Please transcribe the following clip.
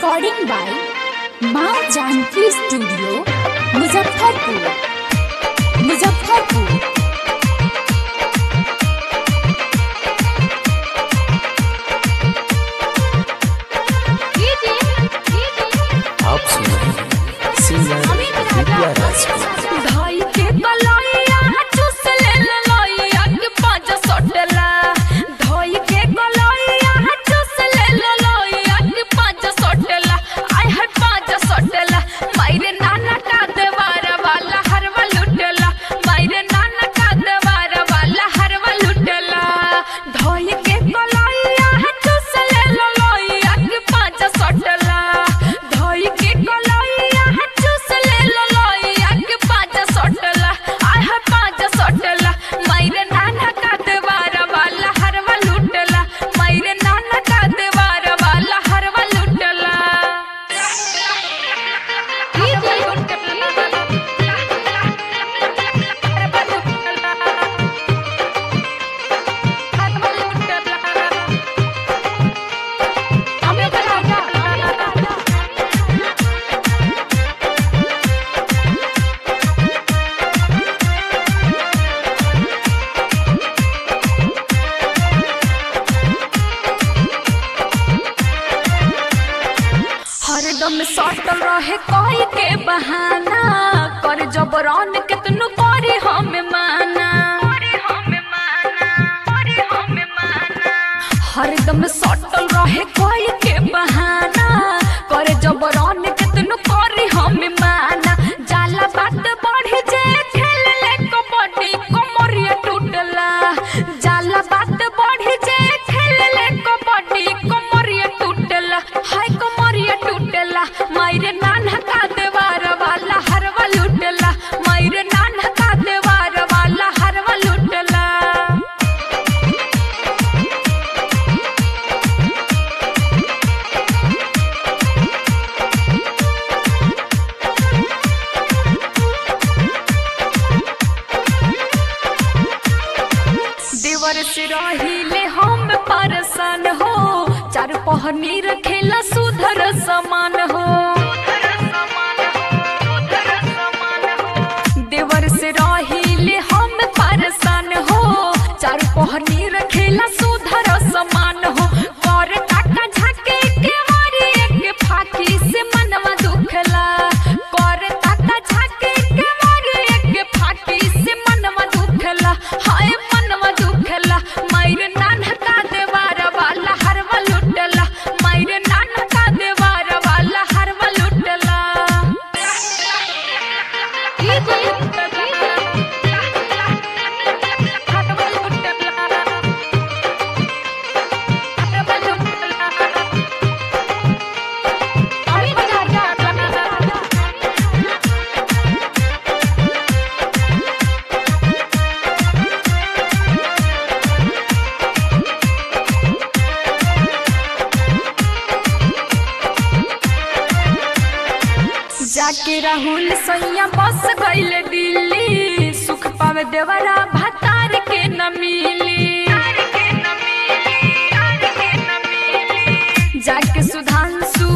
recording by माँ Janaki studio Muzaffarpur Muzaffarpur आप सुन रहे हैं सिंगर विद्या राज को धाई के कलैया चूस ले ललैया के पाँच सटला धाई के कलैया चूस ले ललैया के पाँच सटला आय है पाँच सटला मायरे नाना का देवार वाला हरवा लुटला मायरे नाना का देवार वाला हरवा लुटला धाई के कलैया चूस ले ललैया के पाँच सटला धाई के कलैया चूस ले ललैया के पाँच सटला आय है पाँच सटला मायरे नाना का देवार वाला हरवा लुटला मायरे नाना का देवार वाला हरवा लुटला हरदम सटल रहे कोई के बहाना कर जबरन कितनु करे हमें माना हरदम सटल रहे कोई के बहाना कर जबरन कितनु करे हमें माना जाला बात बढ़ी जे खेल ले कबड्डी कमरिया टूटला जाला बात बढ़ी जे खेल ले कबड्डी कमरिया टूटला हाय कमरिया टूटला मायरे नाना का देवार वाला हरवा लुटला मायरे नाना का देवार वाला हरवा लुटला देवर से रहिले हम परसन हो चार पहनी रखेला सुधर समान हो देवर से रहिले हम परसन हो चार पहनी रखेला सुधर समान हो कर काका झाके के मारी एक फाकी से मनवा दुखला कर काका झाके के मारी एक फाकी से मनवा दुखला हाय मनवा दुखला मायरे नाना का देवार वाला हरवा लुटला मायरे नाना का देवार वाला हरवा लुटला हरवा लुटला हरवा लुटला अमित राजा जाके राहुल सैया बस गईले दिल्ली सुख पावे देवरा भतार के न मिली जाके सुधांशु